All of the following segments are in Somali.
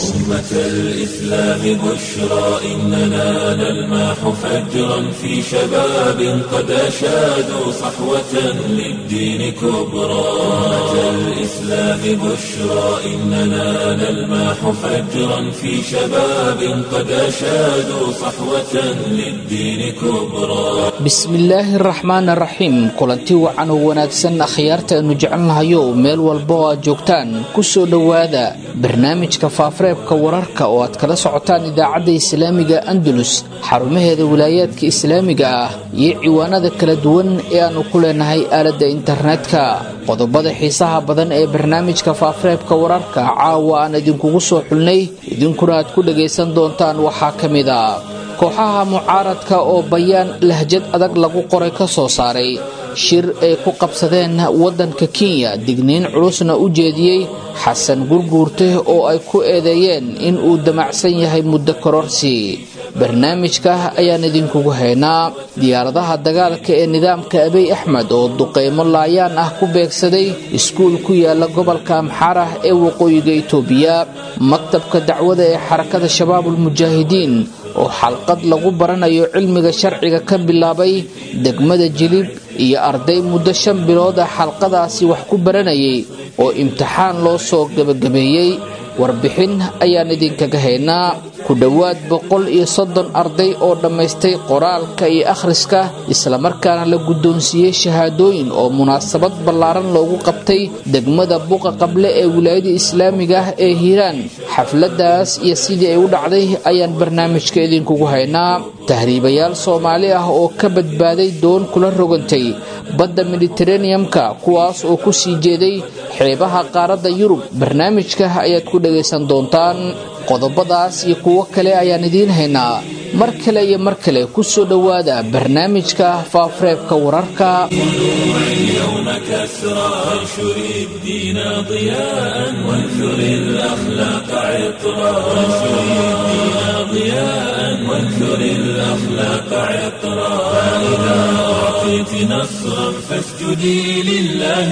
أمة الإسلام بشرى إننا نلمح فجرا في شباب قد أشادوا صحوة للدين كبرى أمة الإسلام بشرى إننا نلمح فجرا في شباب قد أشادوا صحوة للدين كبرى bismillaahi araxmaan araxiim kulanti wacan oo wanaagsan akhyaarta aynu jecelnahayo meel walba oo aad joogtaan ku soo dhowaada barnaamijka faafareebka wararka oo aad kala socotaan idaacadda islaamiga andalus xarumaheeda wilaayaadka islaamiga ah iyo ciwaanada kala duwan ee aannu ku leenahay aaladda internetka qodobada xiisaha badan ee barnaamijka faafareebka wararka caawa aan idinkugu soo xulnay idinkuna aad ku dhagaysan doontaan waxaa ka mid a kooxaha mucaaradka oo bayaan lahjad adag lagu qoray ka soo saaray shir ay ku qabsadeen waddanka kenya digniin culusna u jeediyey xasan gurguurte oo ay ku eedeeyeen in uu damacsan yahay muddo kororsi barnaamijka ayaan idinkugu haynaa diyaaradaha dagaalka ee nidaamka abiy axmed oo duqeymo laayaan ah ku beegsaday iskuul ku yaala gobolka amxaarah ee waqooyiga itoobiya maktabka dacwada ee xarakada shabaabulmujaahidiin oo xalqad lagu baranayo cilmiga sharciga ka bilaabay degmada jilib iyo arday muddo shan bilood ah xalqadaasi wax ku baranayay oo imtixaan loo soo gebagabeeyey warbixin ayaan idinkaga haynaa ku dhowaad boqol iyo soddon arday oo dhammaystay qoraalka iyo akhriska islamarkaana la guddoonsiiyey shahaadooyin oo munaasabad ballaaran loogu qabtay degmada buqa qable ee wilaayada islaamiga ah ee hiiraan xafladdaas iyo sidii ay u dhacday ayaan barnaamijka idinkugu haynaa tahriibayaal soomaali ah oo ka badbaaday doon kula rogantay badda mediteraneamka kuwaas oo ku sii jeeday xeebaha qaaradda yurub barnaamijka ayaad ku dhagaysan doontaan qodobadaas iyo kuwo kale ayaan idiin haynaa mar kale iyo mar kale ku soo dhowaada barnaamijka faafareebka wararka اليوم كسرى وانشر الدين ضياء وانثر الأخلاق عطرا وانشر الدين ضياء وانثر الأخلاق عطرا فإذا أعطيت نصرا فاسجدي لله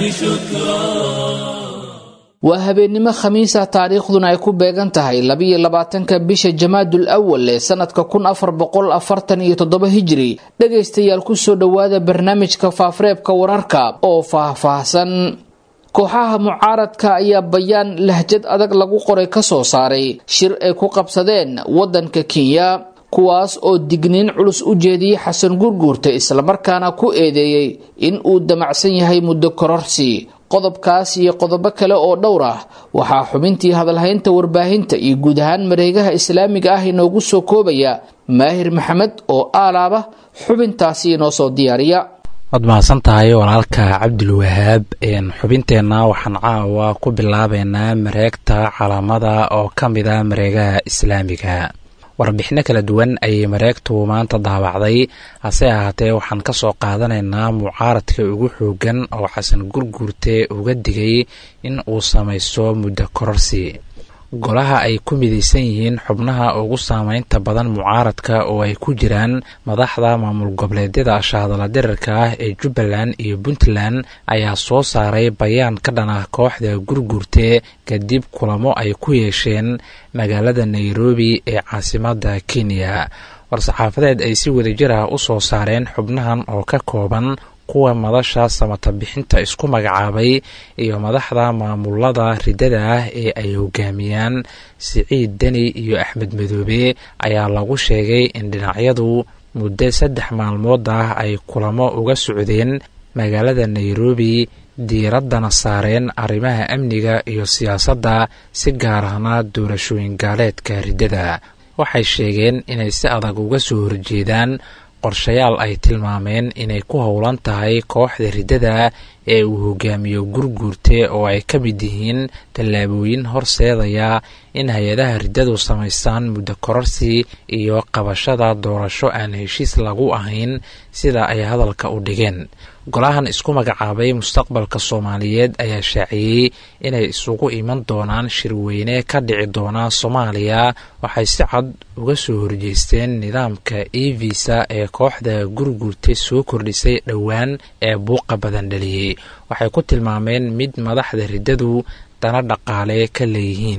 شكرا waa habeennimo khamiisa taariikhduna ay ku beegan tahay labiyo labaatanka bisha jamaadul awal ee sanadka kun afar boqol afartan iyo toddoba hijiri dhegaystayaal kusoo dhowaada barnaamijka faafareebka wararka oo faah-faahsan kooxaha mucaaradka ayaa bayaan lahjad adag lagu qoray ka soo saaray shir ay ku qabsadeen waddanka kenya kuwaas oo digniin culus u jeediyey xasan gurguurta islamarkaana ku eedeeyey in uu damacsan yahay muddo kororsi qodobkaas iyo qodobo kale oo dhowr ah waxaa xubintii hadalhaynta warbaahinta iyo guud ahaan mareegaha islaamiga ah inoogu soo koobaya maahir maxamed oo aalaaba xubintaasi inoo soo diyaariya waad mahadsan tahay walaalka cabdulwahaab xubinteenna waxaan caawa ku bilaabeynaa mareegta calaamada oo ka mid a mareegaha islaamiga warbixino kala duwan ayay mareegtu maanta daabacday hase ahaatee waxaan ka soo qaadanaynaa mucaaradka ugu xoogan oo xasan gurguurte uga digay in uu samaysto muddo kororsi golaha ay ku midaysan yihiin xubnaha ugu saameynta badan mucaaradka oo ay ku jiraan madaxda maamul goboleedyada shahadala dirarka ah ee jubbaland iyo puntland ayaa soo saaray bayaan ka dhan ah kooxda gurguurte kadib kulamo ay ku yeesheen magaalada nairobi ee caasimadda kenya war-saxaafadeed ay si wadajir ah u soo saareen xubnahan oo ka kooban kuwa madasha samata bixinta isku magacaabay iyo madaxda maamulada ridada ah ee ay hogaamiyaan siciid deni iyo axmed madoobe ayaa lagu sheegay in dhinacyadu muddo saddex maalmood ah ay kulamo uga socdeen magaalada nairobi diiraddana saareen arrimaha amniga iyo siyaasadda si gaar ahna doorashooyin gaaleedka riddada waxay sheegeen inay si adag uga soo horjeedaan qorshayaal ay tilmaameen inay ku howlan tahay kooxda riddada ee uu hogaamiyo gurguurte oo ay ka mid yihiin tallaabooyin horseedaya in hay-adaha riddadu samaystaan muddo kororsi iyo qabashada doorasho aan heshiis lagu ahayn sida ay hadalka u dhigeen golahan isku magacaabay mustaqbalka soomaaliyeed ayaa shaaciyey inay isugu iman doonaan shirweyne ka dhici doona soomaaliya waxay si cad uga soo horjeesteen nidaamka e visa ee kooxda gurguurta soo kordhisay dhowaan ee buuqa badan dhaliyey waxay ku tilmaameen mid madaxda riddadu dana dhaqaale ka leeyihiin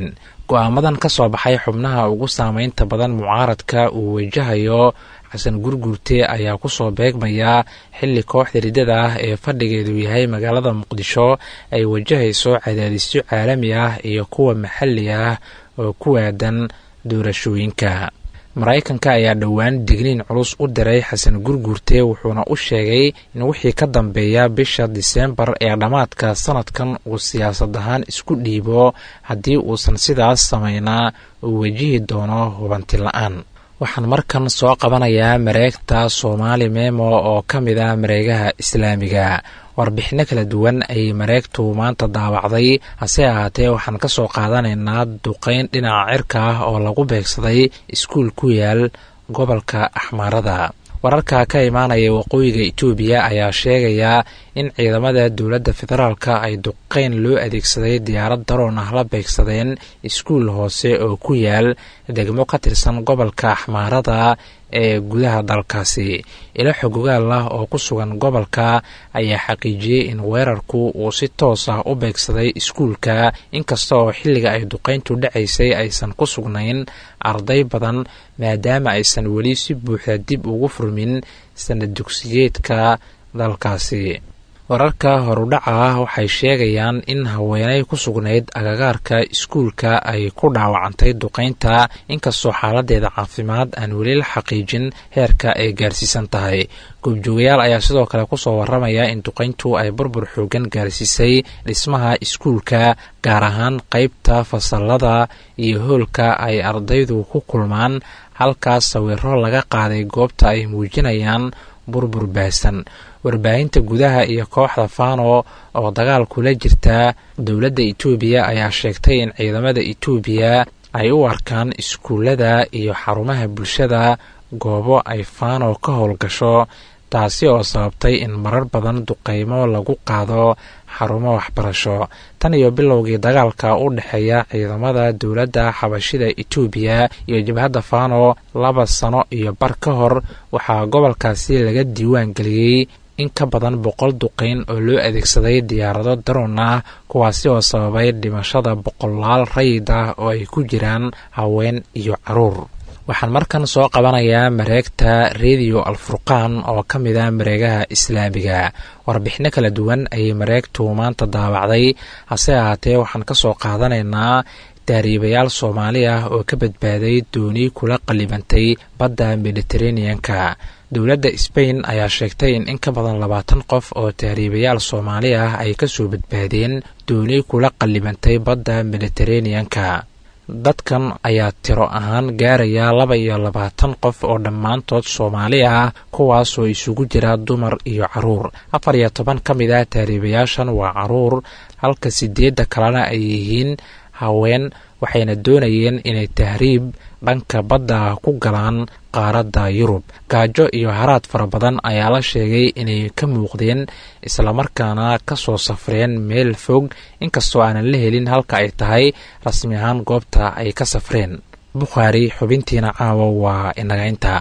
go-aamadan ka soo baxay xubnaha ugu saameynta badan mucaaradka uu wajahayo xasan gurgurte ayaa kusoo beegmaya xilli kooxda riddada ah ee fadhigeedu yahay magaalada muqdisho ay wajahayso cadaadisyo caalami ah iyo kuwa maxalli ah oo ku waadan doorashooyinka maraykanka ayaa dhowaan digniin culus u diray xasan gurgurte wuxuuna u sheegay in wixii ka dambeeya bisha diseembar ee dhammaadka sanadkan uu siyaasad ahaan isku dhiibo haddii uusan sidaas samaynaa uu wajihi doono hubanti la-aan waxaan markan soo qabanayaa mareegta soomaali memo oo ka mid ah mareegaha islaamiga warbixinno kala duwan ayay mareegtu maanta daawacday hase ahaatee waxaan ka soo qaadanaynaa duqeyn dhinaca cirka ah oo lagu beegsaday iskuul ku yaal gobolka axmaarada wararka ka imaanaya waqooyiga itoobiya ayaa sheegaya in ciidamada dowladda federaalka ay duqeyn loo adeegsaday diyaarad daroon ah la beegsadeen iskuul hoose oo ku yaal degmo ka tirsan gobolka axmaarada ee gudaha dalkaasi ilo xogogaal ah oo ku sugan gobolka ayaa xaqiijiyey in weerarku uu si toos ah u beegsaday iskuulka inkasta oo xilliga ay duqeyntu dhacaysay aysan ku sugnayn arday badan maadaama aysan weli si buuxda dib ugu furmin sanad dugsiyeedka dalkaasi wararka horudhaca ah waxay sheegayaan in haweenay ku sugnayd agagaarka iskuulka ay ku dhaawacantay duqeynta inkastoo xaaladeeda caafimaad aan weli la xaqiijin heerka ay gaarsiisan tahay goobjoogayaal ayaa sidoo kale kusoo waramaya in duqeyntu ay burbur xoogan gaarsiisay dhismaha iskuulka gaar ahaan qeybta fasalada iyo hoolka ay ardaydu ku kulmaan halkaas sawiro laga qaaday goobta ay muujinayaan burbur baahsan warbaahinta gudaha iyo kooxda fano oo dagaal kula jirta dowladda itoobiya ayaa sheegtay in ciidamada itoobiya ay u arkaan iskuullada iyo xarumaha bulshada goobo ay fano ka howlgasho taasi oo sababtay in marar badan duqeymo lagu qaado xarumo waxbarasho tan iyo bilowgii dagaalka u dhexeeya ciidamada dowladda xabashida itoobiya iyo jabhadda fano laba sano iyo bar ka hor waxaa gobolkaasi laga diiwaan geliyey in ka badan boqol duqeyn oo loo adeegsaday diyaarado daroon ah kuwaasi oo sababay dhimashada boqolaal rayid ah oo ay ku jiraan haween iyo caruur waxaan markan soo qabanayaa mareegta rediyo alfurqaan oo ka mid ah mareegaha islaamiga warbixino kala duwan ayay mareegtu maanta daawacday hase ahaatee waxaan ka soo qaadanaynaa taariibayaal soomaali ah oo ka badbaaday dooni kula qallibantay badda mediteraneanka dowladda sbain ayaa sheegtay in in ka badan labaatan qof oo tahriibayaal soomaali ah ay kasoo badbaadeen dooni kula qallibantay badda mediteraneanka dadkan ayaa tiro ahaan gaaraya laba iyo labaatan qof oo dhammaantood soomaali ah kuwaasoo isugu jira dumar iyo caruur afar iyo toban ka mid ah tahriibayaashan waa caruur halka sideedda kalena ay yihiin haween waxayna doonayeen inay tahriib dhanka badda ku galaan qaaradda yurub gaajo iyo haraad fara badan ayaa la sheegay inay ka muuqdeen islamarkaana ka soo safreen meel fog inkastoo aanan la helin halka ay tahay rasmi ahaan goobta ay ka safreen bukhaari xubintiina caawa waa inaga inta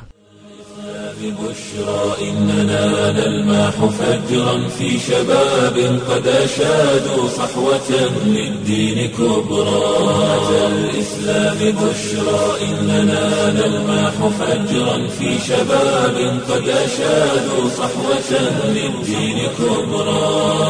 بشرى إننا نلمح فجرا في شباب قد أشادوا صحوة للدين كبرى أتى الإسلام بشرى إننا نلمح فجرا في شباب قد أشادوا صحوة للدين كبرى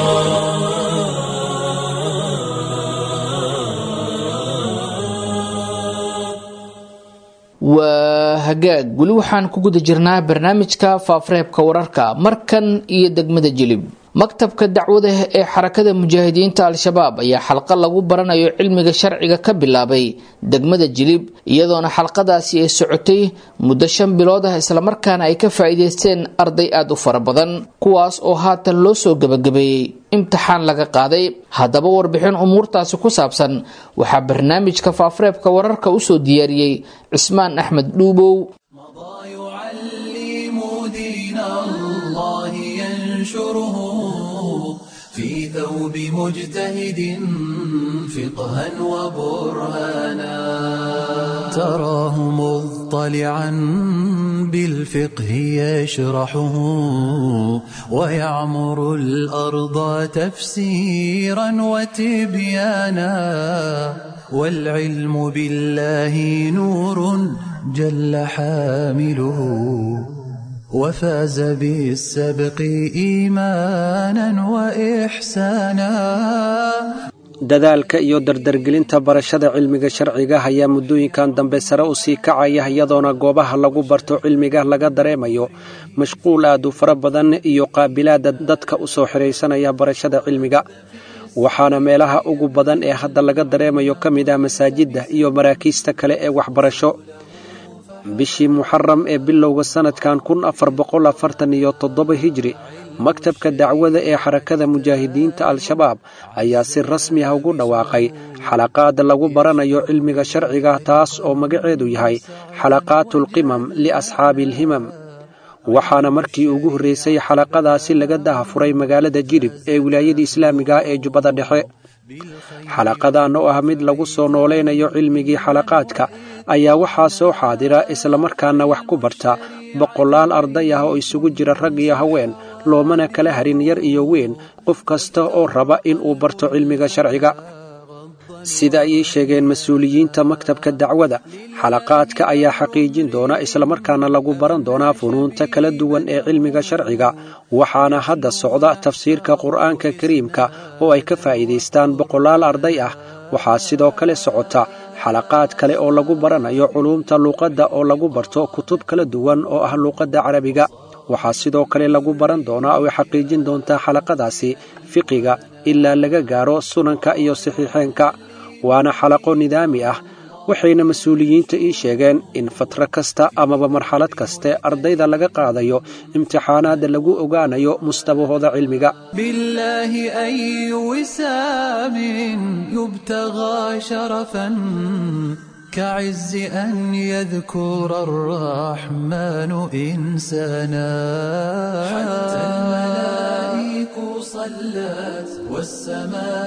waa hagaag weli waxaan ku guda jirnaa barnaamijka faafareebka wararka markan iyo degmada jilib maktabka dacwada ee xarakada mujaahidiinta al-shabaab ayaa xalqa lagu baranayo cilmiga sharciga ka bilaabay degmada jilib iyadoona xalqadaasi ay socotay muddo shan bilood ah islamarkaana ay ka faa-iideysteen arday aada u fara badan kuwaas oo haatan loo soo gebagabeeyey imtixaan laga qaaday haddaba warbixin umuurtaasi ku saabsan waxaa barnaamijka faafareebka wararka usoo diyaariyey cismaan axmed dhuubow في ثوب مجتهد فقها وبرهانا تراه مضطلعا بالفقه يشرحه ويعمر الأرض تفسيرا وتبيانا والعلم بالله نور جل حامله وفاز بالسبق إيمانا وإحسانا dadaalka iyo dardargelinta barashada cilmiga sharciga ayaa muddooyinkan dambe sare u sii kacaya iyadoona goobaha lagu barto cilmiga laga dareemayo mashquul aad u fara badan iyo qaabilaada dadka u soo xidhaysanaya barashada cilmiga waxaana meelaha ugu badan ee hadda laga dareemayo ka mid ah masaajidda iyo maraakiista kale ee waxbarasho bishii muxaram ee bilowga sannadkan kun afar boqol afartan iyo toddoba hijri maktabka dacwada ee xarakada mujaahidiinta al-shabaab ayaa si rasmi ah ugu dhawaaqay xalaqaad lagu baranayo cilmiga sharciga taas oo magaceedu yahay xalaqaatulqimam liasxaabi alhimam waxaana markii ugu horreysay xalaqadaasi laga dahafuray magaalada jilib ee wilaayada islaamiga ee jubbada dhexe xalaqadan oo ah mid lagu soo noolaynayo cilmigii xalaqaadka ayaa waxaa soo xaadira islamarkaana wax ku barta boqolaal arday ah oo isugu jira rag iyo haween loomana kala harin yar iyo weyn qof kasta oo raba in uu barto cilmiga sharciga sida ayay sheegeen mas-uuliyiinta maktabka dacwada xalaqaadka ayaa xaqiijin doona islamarkaana lagu baran doonaa funuunta kala duwan ee cilmiga sharciga waxaana hadda socda tafsiirka qur'aanka kariimka oo ay ka faa'iidaystaan boqolaal arday ah waxaa sidoo kale socota xalaqaad kale oo lagu baranayo culuumta luuqadda oo lagu barto kutub kala duwan oo ah luuqadda carabiga waxaa sidoo kale lagu baran doonaa oo ay xaqiijin doontaa xalaqadaasi fiqiga ilaa laga gaaro sunanka iyo saxiixeenka waana xalaqo nidaami ah waxayna mas-uuliyiinta ii sheegeen in fatro kasta amaba marxalad kaste ardayda laga qaadayo imtixaanaadda lagu ogaanayo mustabahooda cilmiga بالله أي وسام يبتغى شرفا كعز أن يذكر الرحمن إنسانا حتى الملائك صلت والسماء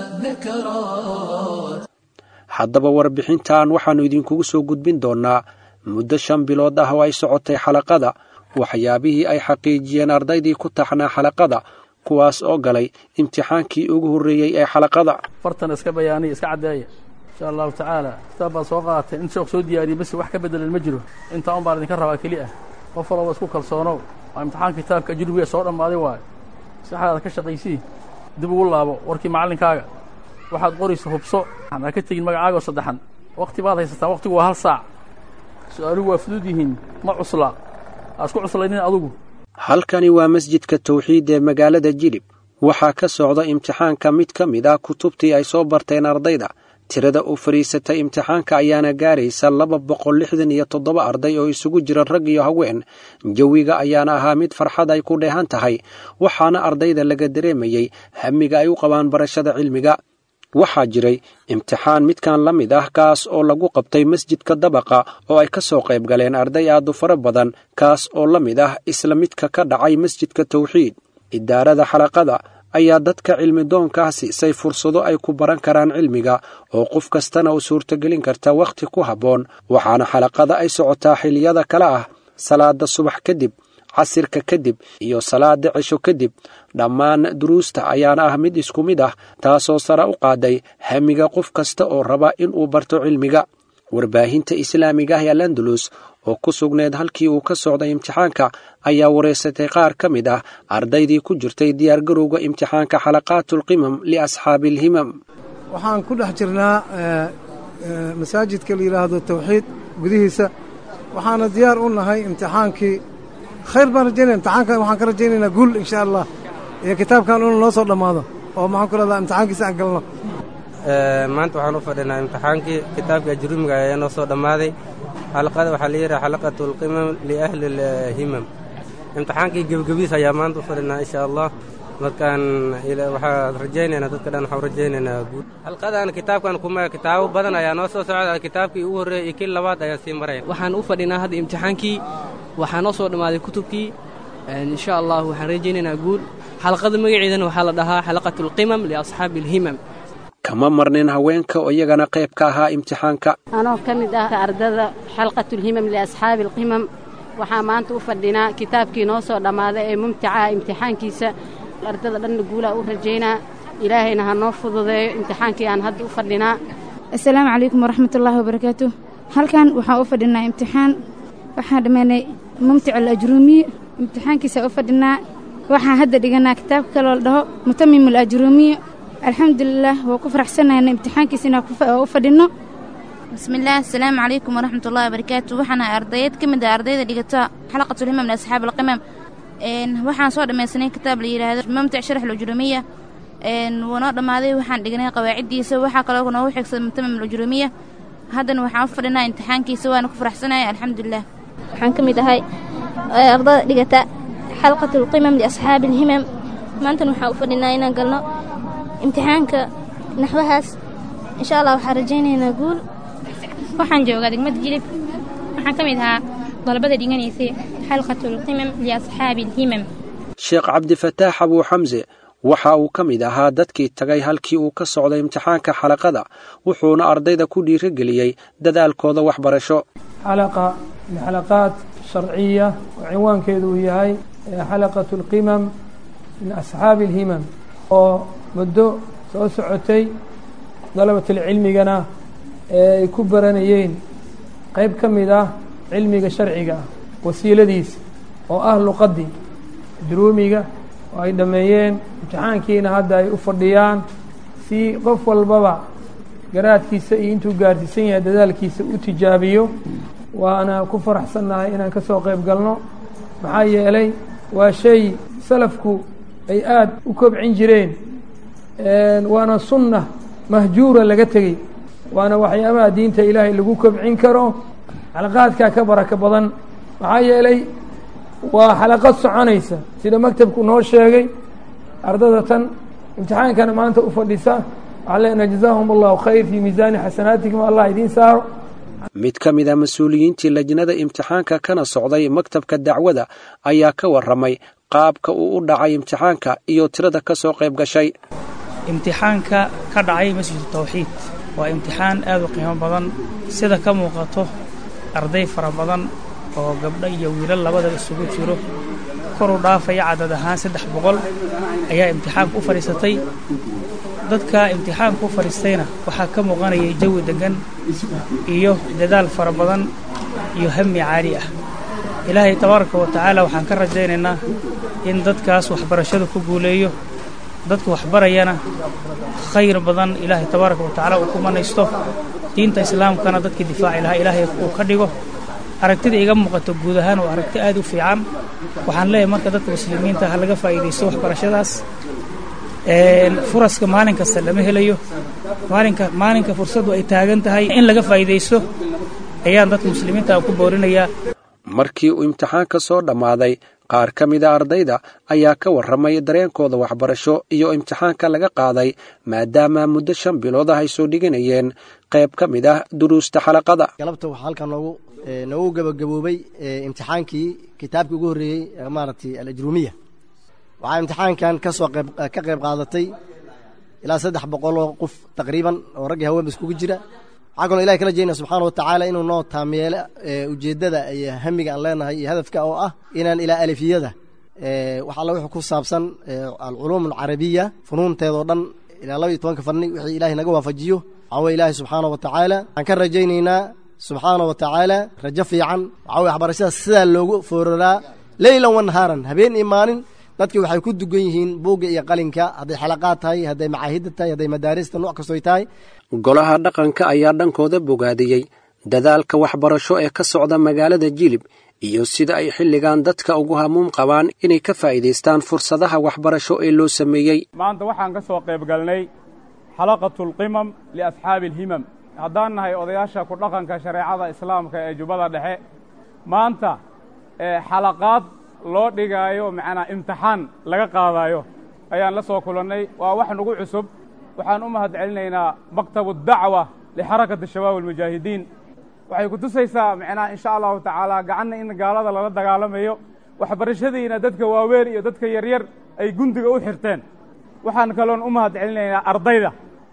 ذكرت haddaba warbixintan waxaannu idinkugu soo gudbin doonnaa muddo shan bilood ah oo ay socotay xalaqada waxyaabihii ay xaqiijiyeen ardaydii ku taxnaa xalaqada kuwaas oo galay imtixaankii ugu horreeyey ee xalaqada fartan iska bayaaniya iska caddeeya insha allahu tacaala kitaab baad soo qaadatay in sheekh soo diyaariyey bas wax ka beddelan ma jiro intaa un baan idinka rabaa keli ah qof walaba isku kalsoonow waa imtixaan kitaabka ajrubiga soo dhammaaday waayo saxdaada ka shaqaysii dib ugu laabo warkii macallinkaaga waxaad qoraysa hubso ha ka tegin magacaaga oo saddexan wakhti baad haysataa wakhtigu waa hal saac su-aaluhu waa fudud yihiin ma cusla ha isku cuslaynin adugu halkani waa masjidka tawxiid ee magaalada jilib waxaa ka socda imtixaanka mid ka mid ah kutubtii ay soo barteen ardayda tirada u fadhiisatay imtixaanka ayaana gaaraysa laba boqol lixdan iyo toddoba arday oo isugu jira rag iyo haween jawiga ayaana ahaa mid farxad ay ku dheehan tahay waxaana ardayda laga dareemayey hamiga ay u qabaan barashada cilmiga waxaa jiray imtixaan midkan la mid ah kaas oo lagu qabtay masjidka dabaqa oo ay ka soo qayb galeen arday aad u fara badan kaas oo la mid ah isla midka ka dhacay masjidka tawxiid idaarada xalaqada ayaa dadka cilmi doonkaa siisay fursado ay ku baran karaan cilmiga oo qof kastana u suurtogelin karta wakhti ku habboon waxaana xalaqada ay socotaa xiliyada kale ah salaada subax kadib casirka kadib iyo salaada cisho kadib dhammaan duruusta ayaana ah mid isku mid ah taasoo sare u qaaday hamiga qof kasta oo raba inuu barto cilmiga warbaahinta islaamiga ah ee landulus oo ku sugneed halkii uu ka socday imtixaanka ayaa wareysatay qaar ka mid ah ardaydii ku jirtay diyaargarowga imtixaanka xalaqaatulqimam liasxaabi alhimam waxaan ku dhex jirnaa masaajidka la yidhaahdo tawxiid gudihiisa waxaana diyaar u nahay imtixaankii khayr baan rajaynaya imtixaankan waxaan ka rajaynaynaa guul insha allah iyo kitaabkan inuu noo soo dhammaado oo maxaan ku rahdaa imtixaankiisa aan galno maanta waxaan u fadhinaa imtixaankii kitaabka ajrumiga ayaa noo soo dhammaaday xalaqada waxaa la yidhaha xalaqatu alqimam liahli alhimam imtixaankii gebgebiis ayaa maanta u fadhinaa insha allah markaan waxaan rajaynaynaa dadka dhan waxaan rajaynaynaa guud xalqadan kitaabkan kuma kitaabo badan ayaa noo soo socda kitaabkii ugu horreeyey iyo kii labaad ayaa sii maraya waxaan u fadhinaa hadda imtixaankii waxaa noo soo dhammaaday kutubkii insha allah waxaan rajaynaynaa guul xalaqada magaceedana waxaa la dhahaa xalaqatu alqimam liasxaabi alhimam kama marnin haweenka oo iyagana qayb ka ahaa imtixaanka anoo ka mid ah ardada xalqatulhimam liasxaabi alqimam waxaa maanta u fadhinaa kitaabkii noo soo dhammaaday ee mumticaha imtixaankiisa ardada dhanna guulaa u rajaynaa ilaahayna ha noo fududeeyo imtixaankii aan hadda u fadhinaa assalaamu calaykum waraxmatullaahi wabarakaatu halkan waxaan u fadhinaa imtixaan waxaan dhammaynay mumtic alajruumiy imtixaankiisa u fadhinaa waxaan hadda dhiganaa kitaabka kaloo la dhaho mutamim alajruumiy alxamdulilaah waa ku faraxsanayna imtixaankiisa inaan u fadhinno bismillaah asalaamu calaykum waraxmatullahi wabarakaatu waxaan ahay ardayeed ka mid ah ardayda dhigata xalaqatulhimam liasxaab alqimam waxaan soo dhammaysanay kitaab la yidhaahdo mumtic sharax alujruumiya wuu noo dhammaaday waxaan dhignay qawaaciddiisa waxaa kaloo noogu xigsaday mutamim alujruumiya haddana waxaan u fadhinaa imtixaankiisa waana ku faraxsanaya alxamdulilah waxaan ka mid ahay ardada dhigata xalqatulqimam liasxaabi alhimam maantana waxaan u fadhinaa inaan galno imtixaanka naxwahaas insha allah waxaan rajaynaynaa guul waxaan joogaa degmada jilib waxaan ka mid ahaa dalabada dhiganaysay xalqatulqimam liasxaabi alhimam sheekh cabdifataax abuu xamse waxa uu ka mid ahaa dadkii tagay halkii uu ka socday imtixaanka xalaqada wuxuuna ardayda ku dhiirigeliyey dadaalkooda waxbarasho xalaqa min xalaqaat sharciya oo cinwaankeedu uu yahay xalaqat alqimam min asxaabi alhimam oo muddo soo socotay dalabatalcilmigana ee ay ku baranayeen qayb ka mid ah cilmiga sharciga ah wasiiladiisa oo ah luqaddii juruumiga oo ay dhammeeyeen imtixaankiina hadda ay u fadhiyaan si qof walbaba garaadkiisa iyo intuu gaarsiisan yahay dadaalkiisa u tijaabiyo waana ku faraxsannahay inaan ka soo qayb galno maxaa yeelay waa shay salafku ay aada u kobcin jireen waana sunna mahjuura laga tegey waana waxyaabaha diinta ilaahay lagu kobcin karo xalaqaadkaa ka baraka badan maxaa yeelay waa xalaqad soconaysa sida maktabku noo sheegay ardada tan imtixaankana maanta u fadhisa waxaa leenaha jazaahum allahu khayr fii miisaani xasanaatikum allah idiin saaro mid ka mid a mas-uuliyiintii lajnada imtixaanka kana socday maktabka dacwada ayaa ka warramay qaabka uu u dhacay imtixaanka iyo tirada ka soo qayb gashay imtixaanka ka dhacay masjidu tawxiid waa imtixaan aad u qiimo badan sida ka muuqato arday fara badan oo gabdho iyo wiilal labadaba isugu jiro koru dhaafaya cadad ahaan saddex boqol ayaa imtixaanka u fadhiisatay dadka imtixaanka u fadhiistayna waxaa ka muuqanayay jawi deggan iyo dadaal fara badan iyo hami caali ah ilaahay tabaaraka wa tacaala waxaan ka rajaynaynaa in dadkaas waxbarashadu ku guuleeyo dadka waxbarayana khayr badan ilaahay tabaaraka wa tacaala uu ku manaysto diinta islaamkana dadkii difaaci lahaa ilaahay uu ka dhigo aragtida iga muuqato guud ahaan waa aragti aad u fiican waxaan leeyahay marka dadka muslimiinta ha laga faa'iidaysto waxbarashadaas furaska maalin kasta lama helayo maalinka maalinka fursaddu ay taagan tahay in laga faa'iidaysto ayaan dadka muslimiinta ku boorinayaa markii uu imtixaanka soo dhammaaday qaar ka mida ardayda ayaa ka warramay dareenkooda waxbarasho iyo imtixaanka laga qaaday maadaama muddo shan bilood ah ay soo dhiganayeen qayb ka mid ah duruusta xalaqada galabta waxaa halkan noogu noogu gabagaboobay imtixaankii kitaabkii ugu horreeyey maaragtay alajruumiya waxaa imtixaankan kasoo qayb ka qayb qaadatay ilaa saddex boqoloo qof taqriiban oo raggii haweenba iskugu jira waxaa kaloo ilahay kala jeednaa subxaana wa tacaala inuu noo taameelo ujeeddada iyo hamiga aan leenahay iyo hadafka oo ah inaan ilaa alifiyada wax alla wuxuu ku saabsan alculuum alcarabiya funuunteedoo dhan ilaa laba iyo tobanka fanni wixii ilaahay naga waafajiyo waxaa weye ilaahay subxaana wa tacaala waxaan ka rajaynaynaa subxaana wa tacaala rajo fiican waxaa weye waxbarashada sidaa loogu fooraraa leylan wa nahaaran habeen iyo maalin dadkii waxay ku dugan yihiin buugga iyo qalinka hadday xalaqaad tahay hadday macaahidda tahay hadday madaarista nooc kastoy tahay golaha dhaqanka ayaa dhankooda bogaadiyey dadaalka waxbarasho ee ka socda magaalada jilib iyo sida ay xilligan dadka ugu hamuum qabaan inay ka faa'iidaystaan fursadaha waxbarasho ee loo sameeyey maanta waxaan ka soo qayb galnay xalaqatulqimam liasxaabi alhimam haddaan nahay odayaasha ku dhaqanka shareecada islaamka ee jubbada dhexe maanta xalaqaad loo dhigaayo macnaa imtixaan laga qaadaayo ayaan la soo kulannay waa wax nagu cusub waxaan u mahad celinaynaa maktabu dacwa lixarakati shabaab almujaahidiin waxay ku tusaysaa macnaa insha allahu tacaala gacanna in gaalada lala dagaalamayo waxbarashadiina dadka waaweyn iyo dadka yaryar ay gundiga u xirteen waxaan kaloon u mahad celinaynaa ardayda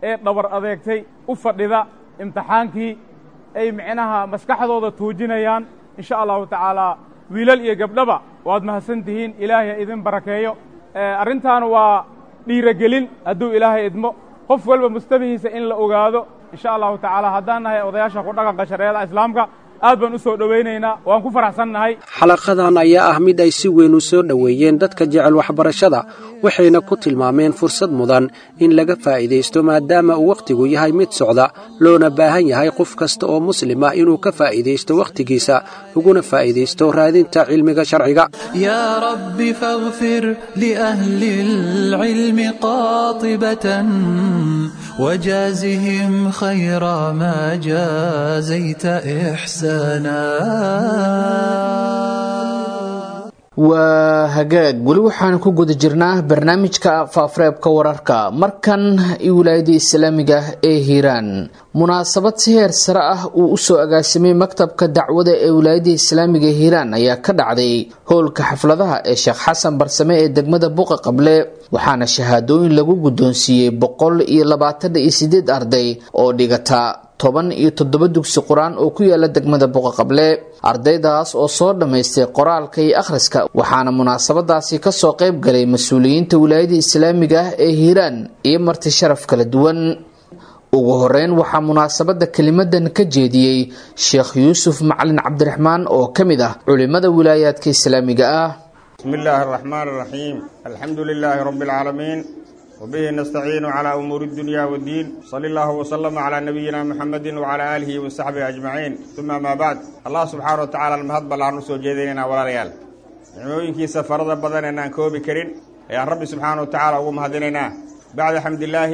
ee dhabar adeegtay u fadhida imtixaankii ay micnaha maskaxdooda tuujinayaan insha allahu tacaalaa wiilal iyo gabdhaba waad mahadsan tihiin ilaahay ha idin barakeeyo arrintaana waa dhiirogelin hadduu ilaahay idmo qof walba mustabihiisa in la ogaado insha allahu tacaala haddaan nahay odayaasha ku dhaqanka shareecada islaamka aad baan u soo dhowaynaynaa waan ku faraxsannahay xalaqadan ayaa ah mid ay si weyn u soo dhoweeyeen dadka jecel waxbarashada waxayna ku tilmaameen fursad mudan in laga faa'iidaysto maadaama uu wakhtigu yahay mid socda loona baahan yahay qof kasta oo muslima inuu ka faa'iidaysto wakhtigiisa uguna faa'iidaysto raadinta cilmiga sharciga يا رب فاغفر لأهل العلم قاطبة وجازهم خير ما جازيت إحسانا waa hagaag weli waxaan ku guda jirnaa barnaamijka faafareebka wararka markan wilaayada islaamiga ee hiiraan munaasabad si heer sare ah uu usoo agaasimay maktabka dacwada ee wilaayada islaamiga hiiraan ayaa ka dhacday howlka xafladaha ee sheekh xasan barsame ee degmada buqa qable waxaana shahaadooyin lagu guddoonsiiyey boqol iyo labaatan iyo sideed arday oo dhigata toban iyo toddoba dugsi qur-aan oo ku yaala degmada boqaqable ardaydaas oo soo dhammaystay qoraalka iyo akhriska waxaana munaasabadaasi kasoo qayb galay mas-uuliyiinta wilaayada islaamiga ah ee hiiraan iyo marti sharaf kala duwan ugu horeyn waxaa munaasabada kelimadan ka jeediyey sheekh yuusuf macalin cabdiraxmaan oo ka mid ah culimada wilaayaadka islaamiga ah بسم الله الرحمن الرحيم الحمد لله رب العالمين وبه نستعين على أمور الدنيا والدين صلى الله وسلم على نبينا محمد وعلى آله وصحبه أجمعين ثم ما بعد الله سبحانه وتعالى المهد بلان رسول جيديننا ولا ريال نعموينكي سفرد بدن أن كوبي كرين يا رب سبحانه وتعالى ومهدننا بعد حمد الله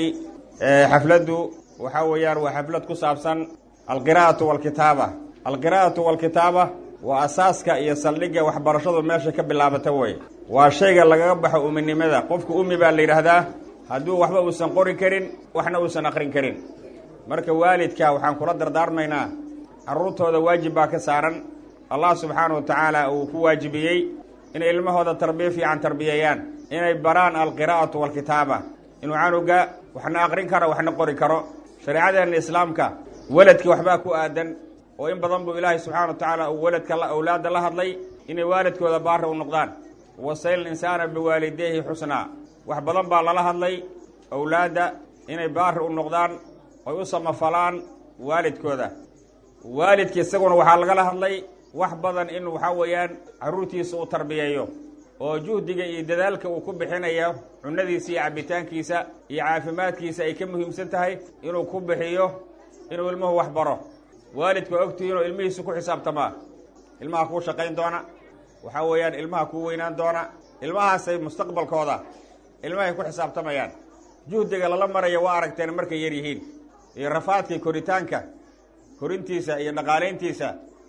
حفلته وحويار وحفلة كسابسا القراءة والكتابة القراءة والكتابة waa asaaska iyo saldhigga waxbarashadu meesha ka bilaabata wey waa shayga lagaga baxo uminimada qofku umi baa la yidhaahdaa hadduu waxba uusan qori karin waxna uusan aqrin karin marka waalidka waxaan kula dardaarmaynaa carruurtooda waajib baa ka saaran allah subxaana wa tacaala uu ku waajibiyey inay ilmahooda tarbiya fiican tarbiyeeyaan inay baraan alqiraa'atu waalkitaaba inuu canuga waxna aqrin karo waxna qori karo shareecadeenna islaamka weladki waxbaa ku aadan oo in badan buu ilaahay subxana wa tacaala uu weladka awlaadda la hadlay inay waalidkooda baara u noqdaan wasayl insaana biwaalideyhi xusnaa wax badan baa lala hadlay awlaadda inay baari u noqdaan oy u samafalaan waalidkooda waalidka isaguna waxaa lagala hadlay wax badan in waxaa weeyaan carruurtiisa uu tarbiyeeyo oo juhdiga iyo dadaalka uu ku bixinayo cunadiisa iyo cabitaankiisa iyo caafimaadkiisa ay ka muhiimsan tahay inuu ku bixiyo inuu ilmuhu wax baro waalidku waa ogtihiin oo ilmihiisu ku xisaabtamaa ilmaha kuu shaqayn doona waxaa weeyaan ilmaha kuu weynaan doona ilmahaasay mustaqbalkooda ilmahay ku xisaabtamayaan juhdiga lala maraya waa aragteen markay yar yihiin iyo rafaadkii koritaanka korintiisa iyo dhaqaalayntiisa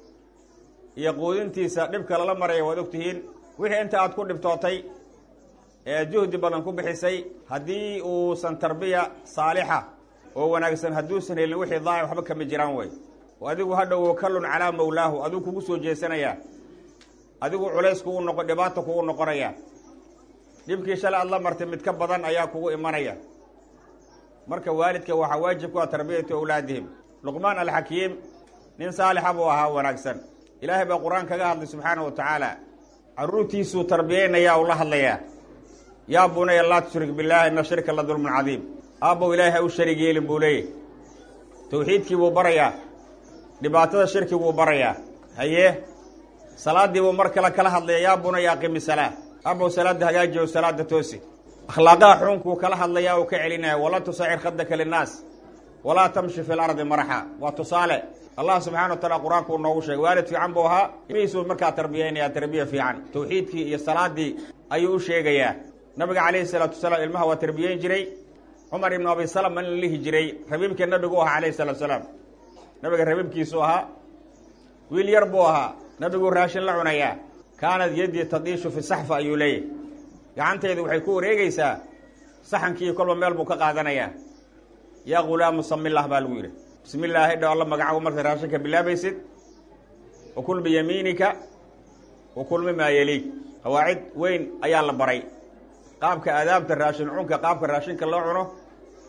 iyo quudintiisa dhibka lala maraya waad ogtihiin wixii inta aad ku dhibtootay ee juhdi badan ku bixisay haddii uusan tarbiya saalixa oo wanaagsan hadduusan helin wixii daaci waxba kama jiraan wey adigu hadhow wakallun calaa mawlaahu adigu kugu soo jeesanayaa adigu culays kugu noqo dhibaata kugu noqonaya dhibkii shalay aad la martay mid ka badan ayaa kugu imanaya marka waalidka waxaa waajib ku ah tarbiyatu awlaadihim luqmaan alxakiim nin saalixa buu ahaa wanaagsan ilaahay baa qur-aan kaga hadlay subxaana wa tacaala carruurtiisuu tarbiyeynaya u la hadlayaa yaa bunaya laa tushrik billaahi ina shirka la dulmun cadiim aabbow ilaahay ha u sharig yeelin buu leeyahy tawxiidkii buu barayaa dhibaatada shirki buu barayaa haye salaaddii buu mar kale kala hadlaya yaa bunaya aqimi salaa abow salaadda hagaajiyo salaada toosi akhlaaqaha xuunkuu kala hadlayaa uu ka celinaya walaa tusacir khadaka linnaas walaa tamshi fi lardi maraxa waa tusaale allah subxana wa taala qur-aanku uu noogu sheegay waalid fiican buu ahaa ilmihiisuu markaa tarbiyeynaya tarbiya fiican tawxiidkii iyo salaadii ayuu u sheegayaa nabiga calayhi salaatu wasalaam ilmaha waa tarbiyeyn jiray cumar ibnu abi salama in la lihi jiray rabiibkii nabigu u ahaa calayhi salatu salaam nabiga rabiibkiisuu ahaa wiil yar buu ahaa nabiguu raashin la cunayaa kaanad yaddii tadiishu fi saxfa ayuu leeyahy gacantaydu waxay ku wareegaysaa saxankii kolba meel buu ka qaadanayaa yaa ghulaamu samillah baa lagu yidhi bismi illaahi dhow alla magacagu markaad raashinka bilaabaysid wakul biyamiinika wakul mimaa yeliig qawaacid weyn ayaa la baray qaabka aadaabta raashin cunka qaabka raashinka loo cuno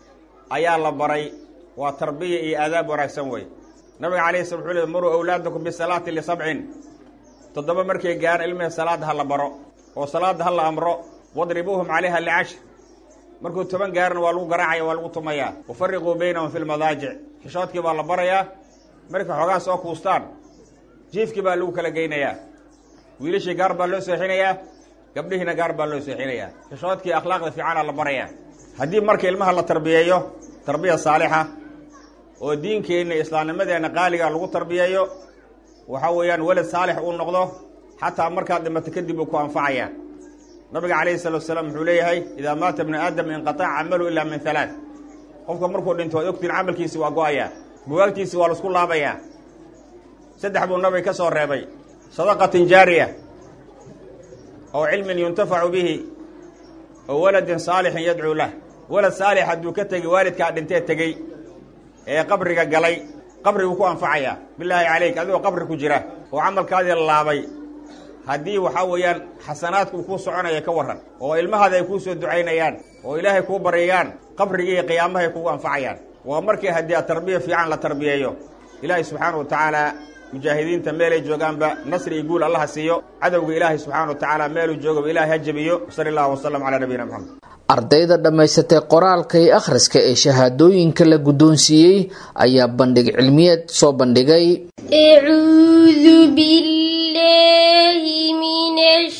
ayaa la baray waa tarbiya iyo aadaab wanaagsan wey nabiga calayhi slam wuxuu leey muruu awlaadakum bisalaati lisabcin toddoba markay gaaraan ilmihi salaadda ha la baro oo salaadda ha la amro wadribuuhum calayha licashr markuu toban gaarana waa lagu garaacaya waa lagu tumayaa wafariquu baynahum fi lmadaajic xishoodkii baa la barayaa markay xoogaa soo kuustaan jiifkii baa lagu kala geynayaa wiilashii gaar baa loo seexinayaa gabdhihiina gaar baa loo seexinayaa xishoodkii akhlaaqda fiicanaa la barayaa haddii marka ilmaha la tarbiyeeyo tarbiya saalixa oo diinkeenna islaamnimadeenna qaaliga lagu tarbiyeeyo waxa weeyaan weled saalix uu noqdo xataa markaad dhimato kadib uu ku anfacaya nabiga calayhi salatu wasalaam wuxuu leeyahay idaa maata bnu aadam inqataca camalu ilaa min halaad qofka markuu dhinto waad ogtiin camalkiisi waa go-ayaa bugaagtiisi waa laisku laabayaa saddex buu nabiga ka soo reebay sadaqatin jaariya oo cilmin yuntafacu bihi oo waladin saalixin yadcuu lah walad saalix hadduu ka tegey waalidkaa dhintee tegey ee qabriga galay qabriguu ku anfacayaa bilaahi calayk adigoo qabri ku jira oo camalkaadii la laabay haddii waxaa weeyaan xasanaadka uu kuu soconaya ka warran oo ilmahaada ay kuu soo ducaynayaan oo ilaahay kuu baryayaan qabrigii iyo qiyaamahay kugu anfacayaan waa markii haddii a tarbiya fiican la tarbiyeeyo ilaahay subxaana wa tacaala mujaahidiinta meelay joogaanba nasri iyo guul allaha siiyo cadowga ilaahay subxaana wa tacaala meeluu joogaba ilahay ha jebiyo sali allahu wasalam calaa nabiyina moxamed ardayda dhammaysatay qoraalka iyo akhriska ee shahaadooyinka la guddoonsiiyey ayaa bandhig cilmiyeed soo bandhigay أعوذ بالله من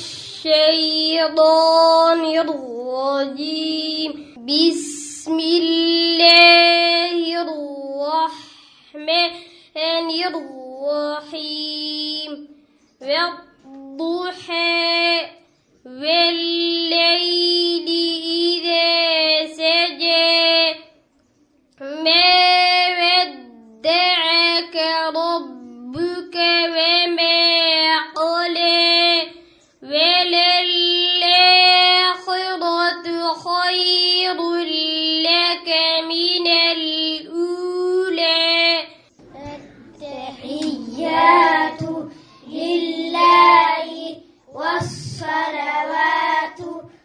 الشيطان الرجيم بسم الله الرحمن الرحيم والضحى والليل إذا سجى ما ودعك ربك وما قلى وللآخرة خير لك من الأولى التحيات لله والصلوات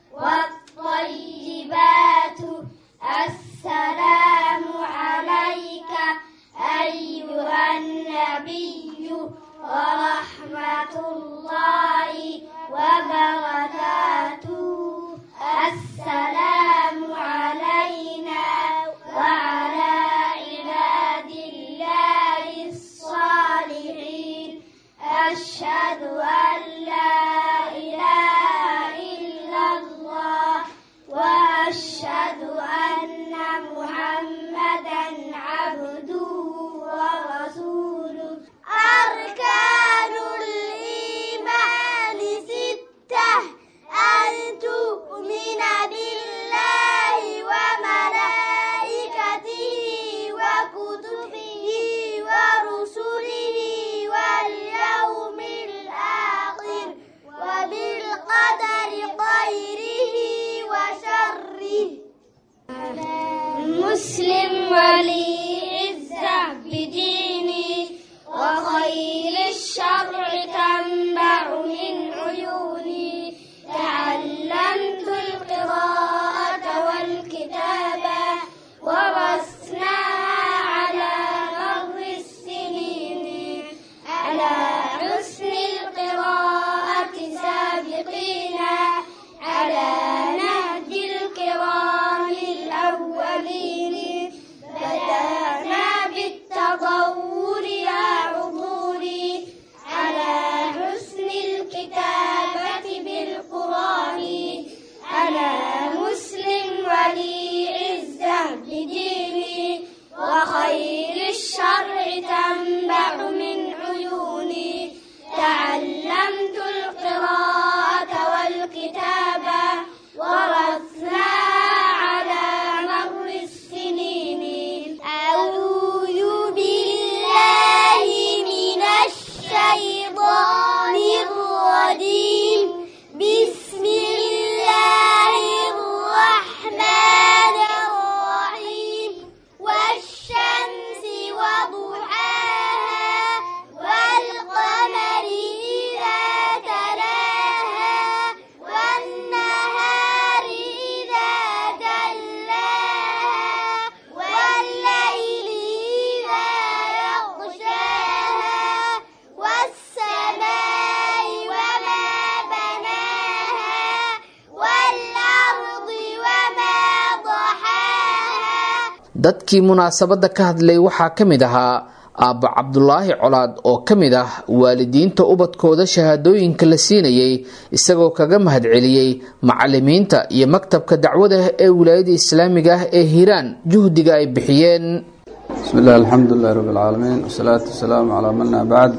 والطيبات السلام عليك أيها النبي ورحمة الله وبركاته السلام علينا وعلى عباد الله الصالحين أشهد أن لا إله إلا الله وأشهد أن محمدا عبده ورسوله أركان الإيمان ستة أن تؤمن بالله وملائكته وكتبه ورسله واليوم الآخر dadkii munaasabadda ka hadlay waxaa ka mid ahaa aabba cabdulaahi colaad oo ka mid ah waalidiinta ubadkooda shahaadooyinka la siinayay isagoo kaga mahadceliyey macalimiinta iyo maktabka dacwada ee wilaayada islaamiga ah ee hiiraan juhdiga ay bixiyeen bismi illah alxamdulilahi rabbi alcaalamiin wasalaatu wasalaamu calaa manna bacd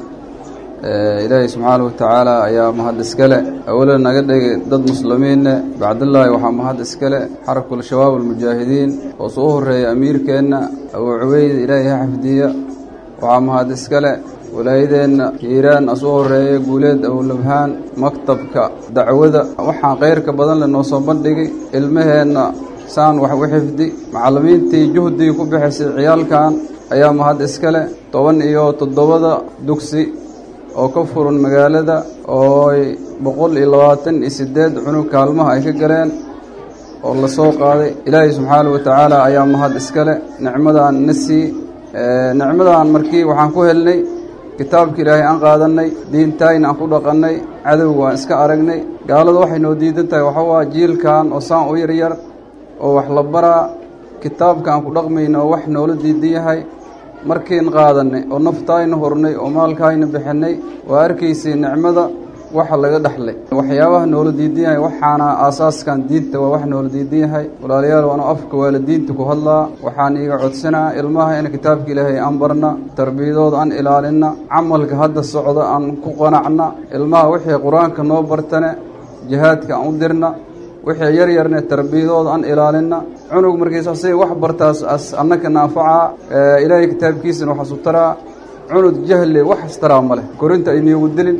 ilaahay subxaana wa tacaala ayaa mahad iskale awalan naga dhigay dad muslimiinne bacdillaahi waxaa mahad iskale xarakul shabaab almujaahidiin oo soo horeeya amiirkeenna abuu cubeyd ilaahay ha xafdiya waxaa mahad iskale walaayadeenna hiiraan asuu horeeya guuleed awlabhaan maktabka dacwada waxaan khayrka badan le noo soo bandhigay ilmaheenna saan wax u xifdi macallimiintii juhdigii ku bixisay ciyaalkan ayaa mahad iskale toban iyo toddobada dugsi oo ka furan magaalada ooy boqol iyo labaatan iyo siddeed cunug kaalmaha ay ka galeen oo la soo qaaday ilaahay subxaanahu wa tacaala ayaa mahad iskale nicmadan na sii nicmadan markii waxaan ku helnay kitaabka ilaahay aan qaadannay diintayna aan ku dhaqannay cadowga waan iska aragnay gaalada waxay noo diidan tahay waxa waa jiilkan oo saan u yaryar oo wax la baraa kitaabka aan ku dhaqmayna oo wax noola diidan yahay markiin qaadannay oo naftaayna hurnay oo maalkaayna bixinnay waa arkaysay nicmada waxa laga dhexlay waxyaabaha noola diidan yahay waxaana aasaaskan diinta waa wax noola diidan yahay walaalayaal waanu afka waalidiinta ku hadlaa waxaan iiga codsanaa ilmaha in kitaabka ilaahay aan barna tarbiyadooda aan ilaalinna camalka hadda socda aan ku qanacna ilmaha wixii qur-aanka noo bartane jihaadka aan u dirna wixii yar yarne tarbiyadooda aan ilaalinna cunug markiis asay wax bartaas as annaka naafacaa ilaahay kitaabkiisana waxaasu taraa cunud jahle wax astaraa ma leh korinta ayniigu dilin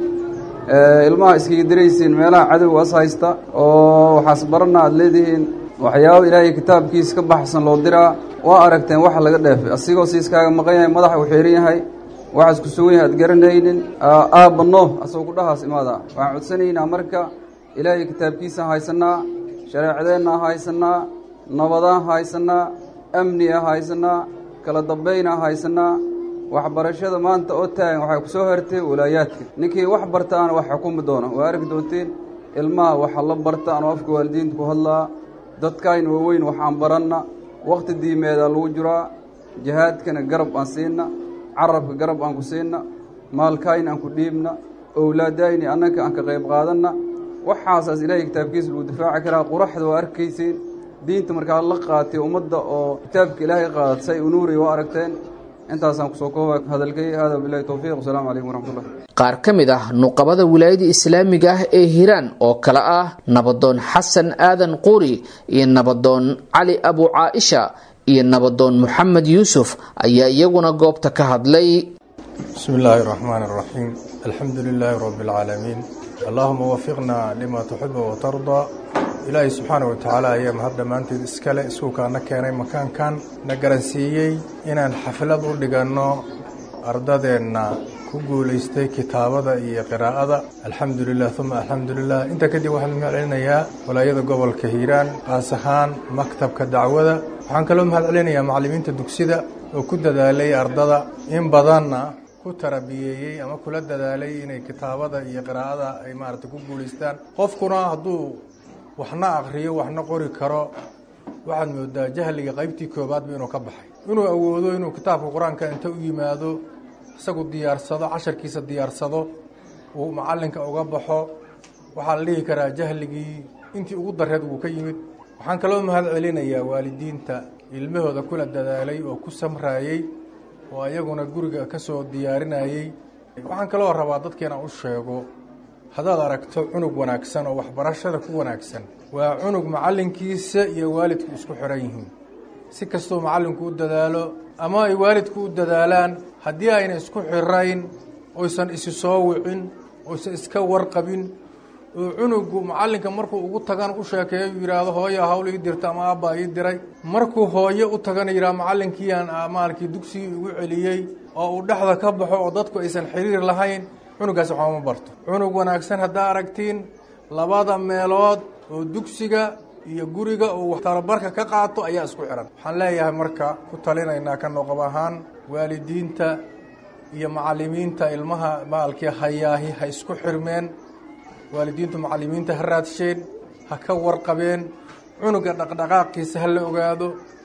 ilmaha iskaga diraysiin meelaha cadowga as haysta oo waxaas barana aad leedihiin waxyaaba ilaahay kitaabkiisa ka baxsan loo diraa waa aragteen waxa laga dheefay asigoo si iskaaga maqan yahay madaxa u xiiran yahay waxaas ku sugan yahay aad garanaynin aabba no asagoo ku dhahaas imaada waxaan codsanaynaa marka ilaahay kitaabkiisaan haysanaa shareecadeenna haysanaa nabadaan haysanaa amniaa haysanaa kala dambaynaa haysanaa waxbarashada maanta oo taagan waxay ku soo hartay walaayaadka ninkii wax bartaana wax xukumi doona waa arki doontiin ilmaha waxa la barta anoo afka waalidiinta ku hadlaa dadkayna waaweyn waxaan baranna wakhti diimeedaa lagu jiraa jihaadkana garab aan siinna carabka garab aan ku siinna maalkayna aan ku dhiibna owlaadayni annaka aan ka qayb qaadanna waxaasaas ilaahay kitaabkiisa lagu difaaci karaa quraxda waa arkaysiin diinta markaa la qaatay ummadda oo kitaabka ilaahay qaadat say unuuriy waa aragteen intaasaan kusoo kooba hadalkay hada bilahi towfiiq wasalaamu calaykum waraxmatullah qaar ka mid ah nuqabada wilaayada islaamiga ah ee hiiraan oo kale ah nabadoon xasan aadan quuri iyo nabadoon cali abu caaisha iyo nabadoon moxamed yuusuf ayaa iyaguna goobta ka hadlay bismi illaahi raxmaan raxiim alxamdu lilaahi rabbi alcaalamiin allahuma wafiqna lima tuxibu watardaa ilaahay subxaana wa tacaala ayaa mahad dhammaanteed iskale iskuulkaana keenay makaankan na garansiiyey inaan xaflad u dhiganno ardadeenna ku guulaystay kitaabada iyo qiraa'ada alxamdu lilah uma alxamdu lilah intaa kadib waxaan mahad celinayaa walaayada gobolka hiiraan qaas ahaan maktabka dacwada waxaan kaloo mahad celinayaa macallimiinta dugsida oo ku dadaalay ardada in badanna ku tarabiyeeyey ama kula dadaalay inay kitaabada iyo qiraa'ada ay maaragtay ku guulaystaan qofkuna hadduu waxna akriyo waxna qori karo waxaad moodaa jahliga qaybtii koobaadba inuu ka baxay inuu awoodo inuu kitaabka qur-aanka inta u yimaado isagu diyaarsado casharkiisa diyaarsado uu macallinka uga baxo waxaa la dhihi karaa jahligii intii ugu dareed wuu ka yimid waxaan kaloo mahad celinayaa waalidiinta ilmahooda kula dadaalay oo ku samraayey oo ayaguna guriga ka soo diyaarinayey waxaan kaloo rabaa dadkeena u sheego haddaad aragto cunug wanaagsan oo waxbarashada ku wanaagsan waa cunug macallinkiisa iyo waalidku isku xiran yihiin si kastuu macallinku u dadaalo ama ay waalidku u dadaalaan haddii ayna isku xirayn oysan isi soo wicin oysan iska warqabin oo cunugu macallinka markuu ugu tagan u sheekeeyo yidhaahdo hooya hawl ii dirta ama aabbaa ii diray markuu hooye u tagana yidhahdo macallinkiiaan maalkii dugsigii ugu celiyey oo uu dhexda ka baxo oo dadku aysan xiriir lahayn cunugaas waxba ma barto cunug wanaagsan haddaa aragtiin labada meelood oo dugsiga iyo guriga uu tababarka ka qaato ayaa isku xihan waxaan leeyahay marka ku talinaynaa ka noqob ahaan waalidiinta iyo macallimiinta ilmaha maalkii hayaahi ha isku xirmeen waalidiintu macallimiinta ha raadsheen ha ka warqabeen cunuga dhaqdhaqaaqiisa ha la ogaado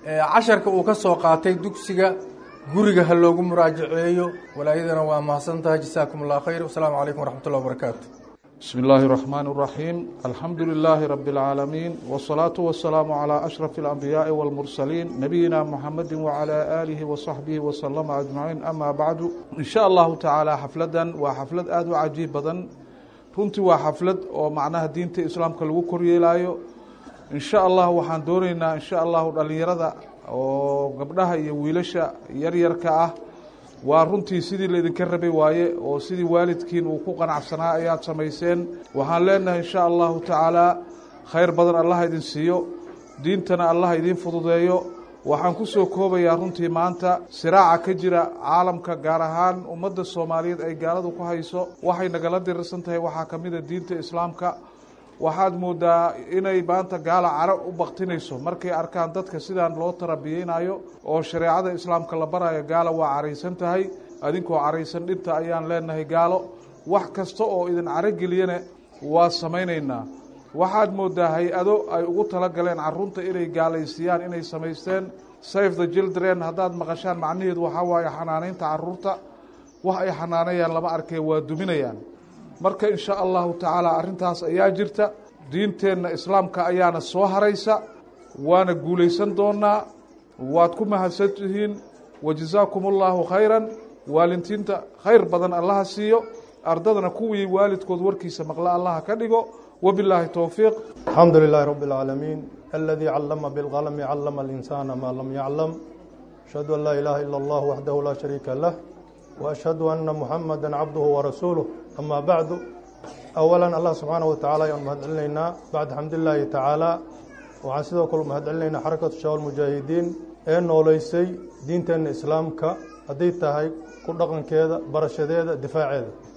casharka uu ka soo qaatay dugsiga guriga ha loogu muraajaceeyo walaayadana waa mahadsan tahay jasaakum allah khayr wasalaamu calaykum waraxmat ullah wabarakaatu بسم الله الرحمن الرحيم الحمد لله رب العالمين والصلاة والسلام على أشرف الأنبياء والمرسلين نبينا محمد وعلى آله وصحبه وسلم أجمعين أما بعد إن شاء الله تعالى حفلة وحفلة آد عجيب بدن runtii waa xaflad oo macnaha diinta islaamka lagu koryeelaayo insha allah waxaan dooneynaa insha allahu dhalinyarada oo gabdhaha iyo wiilasha yaryarka ah waa runtii sidii laydinka rabay waaye oo sidii waalidkiin uu ku qanacsanaa ayaad samayseen waxaan leenahay insha allahu tacaala khayr badan allah idin siiyo diintana allah idiin fududeeyo waxaan ku soo koobayaa runtii maanta siraaca ka jira caalamka gaar ahaan ummadda soomaaliyeed ay gaaladu ku hayso waxay nagala dirirsan tahay waxaa ka mid a diinta islaamka waxaad moodaa inay maanta gaala caro u baktinayso markay arkaan dadka sidaan loo tarabiyeynayo oo shareecada islaamka la barayo gaala waa caraysan tahay adinkoo caraysan dhinta ayaan leenahay gaalo wax kasta oo idin carogeliyana waa samaynaynaa waxaad moodaa hay-ado ay ugu talagaleen carruurta inay gaalaysiiyaan inay samaysteen safe the children haddaad maqashaan macnaheedu waxaa waaye xanaaneynta carruurta wax ay xanaanayaan lama arkee waa duminayaan marka insha allahu tacaala arrintaas ayaa jirta diinteenna islaamka ayaana soo haraysa waana guulaysan doonaa waad ku mahadsan tihiin wajazaakum allahu khayran waalintiinta khayr badan allaha siiyo ardadana kuwii waalidkood warkiisa maqla allaha ka dhigo wabilaahi towfiiq الحمد لله رب العالمين الذي علم بالقلم علم الإنسان ما لم يعلم أشهد أن لا إله إلا الله وحده لا شريك له وأشهد أن محمدا عبده ورسوله أما بعد أولا الله سبحانه وتعالى يوم مهد علينا بعد حمد الله تعالى وعن سيدو كل مهد علينا حركة الشباب المجاهدين إن وليسي دينتين إسلامك هديت هاي كل رقم كذا برشديد دفاع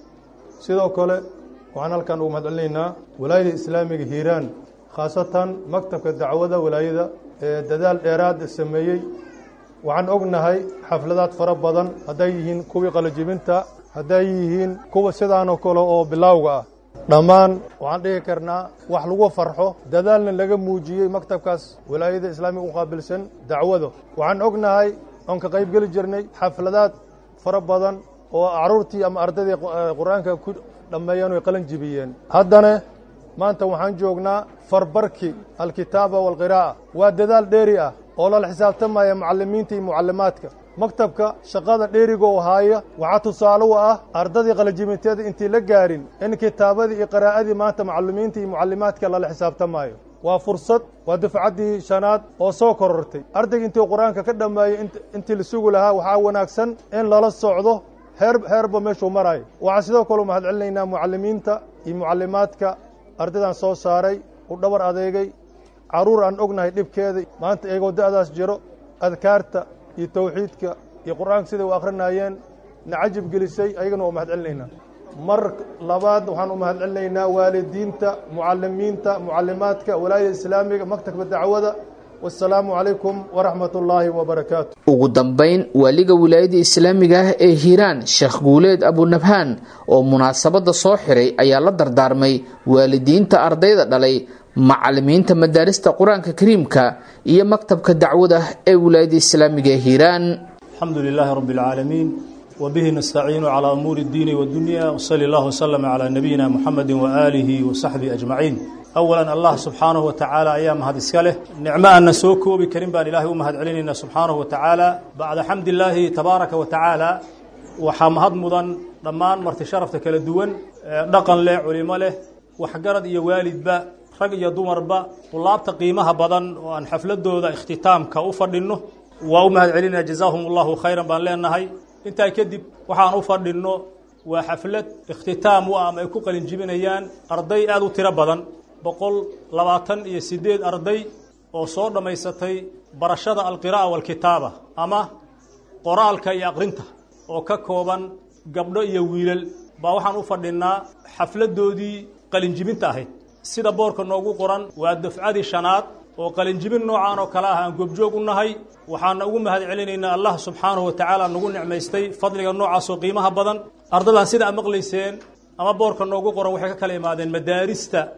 سيدو كله waxaan halkan ugu mahadcelinaynaa walaayada islaamiga hiiraan khaasatan maktabka dacwada walaayada ee dadaal dheeraad sameeyey waxaan ognahay xafladaad fara badan hadday yihiin kuwii qalajibinta hadday yihiin kuwa sidaanoo kale oo bilowga ah dhammaan waxaan dhihi karnaa wax lagu farxo dadaalna laga muujiyey maktabkaas walaayada islaamiga u qaabilsan dacwado waxaan ognahay oon ka qayb geli jirnay xafladaad fara badan oo caruurtii ama ardaydii qur-aanka ku dhammeeyeen oy qalan jibiyeen haddana maanta waxaan joognaa farbarki alkitaaba waalqiraa'a waa dadaal dheeri ah oo lala xisaabtamaya mucallimiinta iyo mucallimaadka maktabka shaqada dheeriga oo haaya waxaa tusaale u ah ardadii qalajibinteeda intii la gaarin in kitaabadii iyo qiraa'adii maanta mucallimiinta iyo mucallimaadka lala xisaabtamayo waa fursad waa dufcaddii shanaad oo soo korortay ardayga intii qur-aanka ka dhammeeyey intii la sugi lahaa waxaa wanaagsan in lala socdo heer heerba meeshuu marayo waxaan sidoo kale u mahad celinaynaa mucallimiinta iyo mucallimaadka ardaydan soo saaray u dhabar adeegay carruur aan ognahay dhibkeeda maanta iyagoo da'daas jiro adkaarta iyo tawxiidka iyo qur-aanka siday u akhrinayeen na cajib gelisay ayagana waa mahad celinaynaa mar labaad waxaan u mahad celinaynaa waalidiinta mucallimiinta mucallimaadka walaayada islaamiga maktabka dacwada wasalaamu calaykum waraxmat ullaahi wabarakaatu ugu dambayn waaliga wilaayada islaamiga ah ee hiiraan sheekh guuleed abunabhaan oo munaasabadda soo xiray ayaa la dardaarmay waalidiinta ardayda dhalay macalimiinta madaarista qur-aanka kariimka iyo maktabka dacwada ee wilaayada islaamiga ee hiiraan الحمد لله رب العالمين وبه نستعين على أمور الدين والدنيا وصلى الله وسلم على نبينا محمد وآله وصحبه أجمعين أولا الله سبحانه وتعالى أيام هذا السكاله نعمة أن نسوكو بكريم بان الله ومهد علينا سبحانه وتعالى بعد حمد الله تبارك وتعالى وحمهد مضان ضمان مرت شرفتك للدول دقن له علماء له وحقرد يا والد با rag iyo dumarba tulaabta qiimaha badan oo aan xafladooda ikhtitaamka u fadhinno waa u mahad celinaya jazaahum allahu khayran baan leenahay intaa kadib waxaan u fadhinno waa xaflad ikhtitaam u ah ama ay ku qalin jibinayaan arday aada u tiro badan boqol labaatan iyo siddeed arday oo soo dhammaysatay barashada alqiraa'a waalkitaaba ama qoraalka iyo aqrinta oo ka kooban gabdho iyo wiilal baa waxaan u fadhinnaa xafladdoodii qalinjibinta ahayd sida boorka noogu qoran waa dafcadii shanaad oo qalinjibin noocaan oo kale ah aan goobjoog u nahay waxaana ugu mahad celinaynaa allah subxaanahu wa tacaala nagu nicmaystay fadliga noocaasoo qiimaha badan ardadan sida ad maqlayseen ama boorka noogu qoran waxay ka kala imaadeen madaarista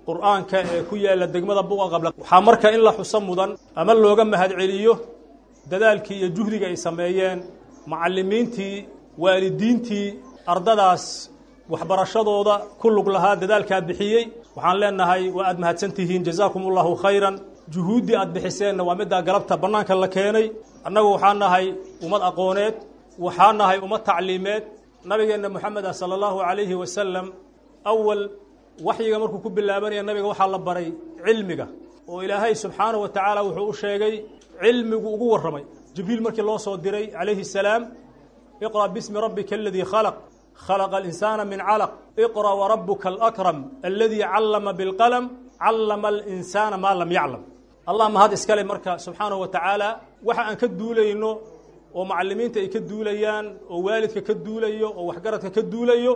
qur'aanka ee ku yaalla degmada buqa qabla waxaa marka in la xuso mudan ama looga mahadceliyo dadaalkii iyo juhdiga ay sameeyeen macallimiintii waalidiintii ardadaas waxbarashadooda ku lug lahaa dadaalkaa bixiyey waxaan leenahay waa aad mahadsan tihiin jazaakum allahu khayran juhuuddii aad bixiseenna waa middaa galabta bannaanka la keenay annagu waxaa nahay ummad aqooneed waxaa nahay ummad tacliimeed nabigeenna moxamed ah sala allahu calayhi wasalam awal waxyiga markuu ku bilaabanaya nabiga waxaa la baray cilmiga oo ilaahay subxaanahu wa tacaala wuxuu u sheegay cilmigu ugu warramay jibriil markii loo soo diray calayhi salaam iqra' bismi rabbika aladii khalaq khalaqa alinsaana min calaq iqra' warabuka alakram aladii callama bilqalam callama alinsaana maa lam yaclam allah mahad iskale marka subxaanahu wa tacaala waxa aan ka duulayno oo macallimiinta ay ka duulayaan oo waalidka ka duulayo oo waxgaradka ka duulayo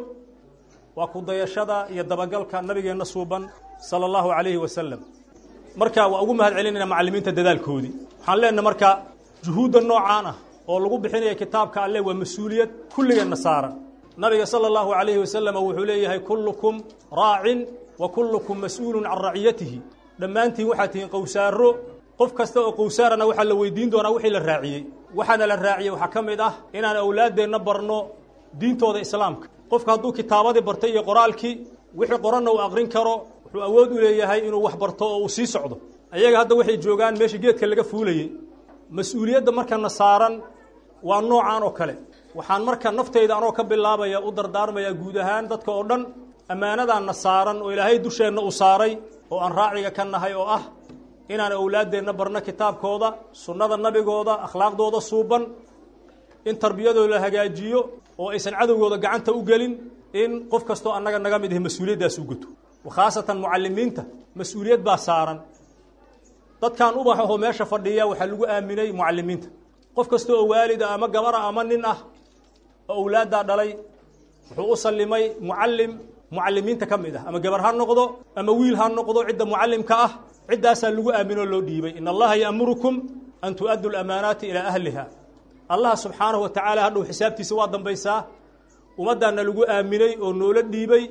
waa ku dayashada iyo dabagalka nabigeenna suuban sala allahu calayhi wasalam marka waa ugu mahad celinayna macallimiinta dadaalkoodii waxaan leenahay marka juhuudda noocaan ah oo lagu bixinaya kitaabka alle waa mas-uuliyad kulligeenna saaran nabiga sala allahu calayhi wasalam wuxuu leeyahay kullukum raacin wa kullukum mas-uulun can raciyatihi dhammaantiin waxaad tihiin qowsaaro qof kasta oo qowsaarana waxaa la weydiin doonaa wixii la raaciyey waxaana la raaciyey waxaa ka mid ah inaan awlaaddeenna barno diintooda islaamka qofka hadduu kitaabadii bartay iyo qoraalkii wixii qoranna uu aqrin karo wuxuu awood u leeyahay inuu wax barto oo uu sii socdo ayaga hadda waxay joogaan meesha geedka laga fuulayey mas-uuliyadda markana saaran waa noocaan oo kale waxaan marka naftayda anoo ka bilaabaya u dardaarmayaa guud ahaan dadka oo dhan ammaanadaanna saaran oo ilaahay dusheenna u saaray oo aan raaciga ka nahay oo ah inaan awlaaddeenna barno kitaabkooda sunnada nabigooda akhlaaqdooda suuban in tarbiyadooda la hagaajiyo oo aysan cadowgooda gacanta u gelin in qof kastoo annaga naga mid ahi mas-uuliyaddaas u guto khaasatan mucallimiinta mas-uuliyad baa saaran dadkan ubax ahoo meesha fadhiya waxaa lagu aaminay mucallimiinta qof kasta oo waalid ah ama gabara ama nin ah oo awlaaddaa dhalay wuxuu u sallimay mucallim mucallimiinta ka mid ah ama gabar ha noqdo ama wiil ha noqdo cidda mucallimka ah ciddaasaa lagu aaminoo loo dhiibay in allaha ya'murukum an tu'addu lamaanaati ilaa ahliha allah subxaanahu wa tacaala hadhow xisaabtiisa waa dambaysaa ummaddaanna lagu aaminay oo noola dhiibay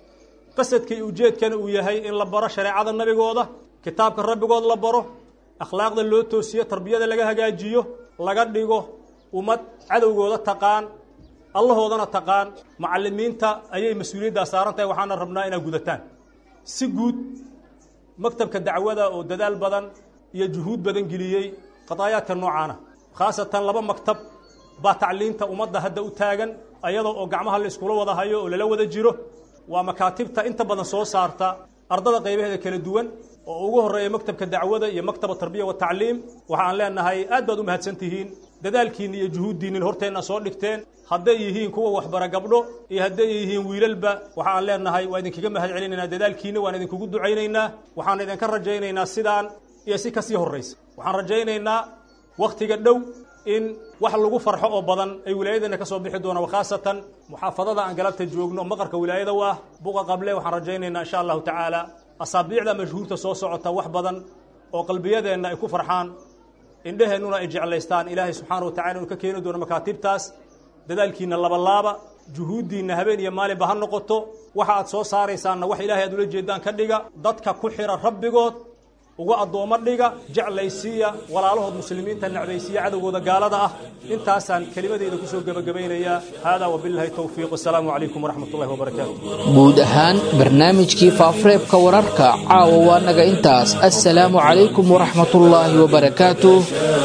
qasadka iyo ujeedkana uu yahay in la baro shareecada nabigooda kitaabka rabbigood la baro akhlaaqda loo toosiyo tarbiyada laga hagaajiyo laga dhigo ummad cadowgooda taqaan allahoodana taqaan macallimiinta ayay mas-uuliyaddaa saaran tahay waxaana rabnaa inaad gudataan si guud maktabka dacwada oo dadaal badan iyo juhuud badan geliyey qadaayaadka noocaana khaasatan laba maktab baa tacliinta ummadda hadda u taagan ayadoo oo gacmaha la iskula wada hayo oo lala wada jiro waa makaatibta inta badan soo saarta ardada qaybaheeda kala duwan oo ugu horreeya maktabka dacwada iyo maktaba tarbiya wa tacliim waxaan leenahay aad baad u mahadsan tihiin dadaalkiinni iyo juhuuddiinnin horteenna soo dhigteen hadday yihiin kuwa waxbara gabdho iyo hadday yihiin wiilalba waxaan leenahay waa idinkaga mahad celinaynaa dadaalkiinna waan idinkugu ducaynaynaa waxaan idinka rajaynaynaa sidaan iyo si kasii horraysa waxaan rajaynaynaa wakhtiga dhow in wax lagu farxo oo badan ay wilaayadeenna ka soo bixi doonaan khaasatan muxaafadada aan galabta joogno maqarka wilaayada u ah buqa qable waxaan rajaynaynaa insha allahu tacaala asaabiicda mashhuurta soo socota wax badan oo qalbiyadeenna ay ku farxaan indheheennuna ay jeclaystaan ilaahay subxaana wa tacala inuu ka keeni doono makaatibtaas dadaalkiinna labalaaba juhuuddiinna habeen iyo maalinba ha noqoto waxa aad soo saaraysaanna wax ilaahay aad ula jeedaan ka dhiga dadka ku xira rabbigood uga addoommo dhiga jeclaysiiya walaalahood muslimiinta necbaysiiya cadowgooda gaalada ah intaasaan kelimadeyda kusoo gebagabaynayaa haadaa wabilahi towfiiq wasalaamu calaykum waraxmat ullahi wabarakaatu guud ahaan barnaamijkii faafureebka wararka caawa waa naga intaas assalaamu calaykum waraxmatullaahi wabarakaatu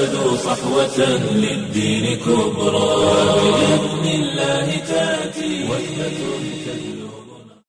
صحوة للدين كبرى بإذن الله تأتي وحدة تجلو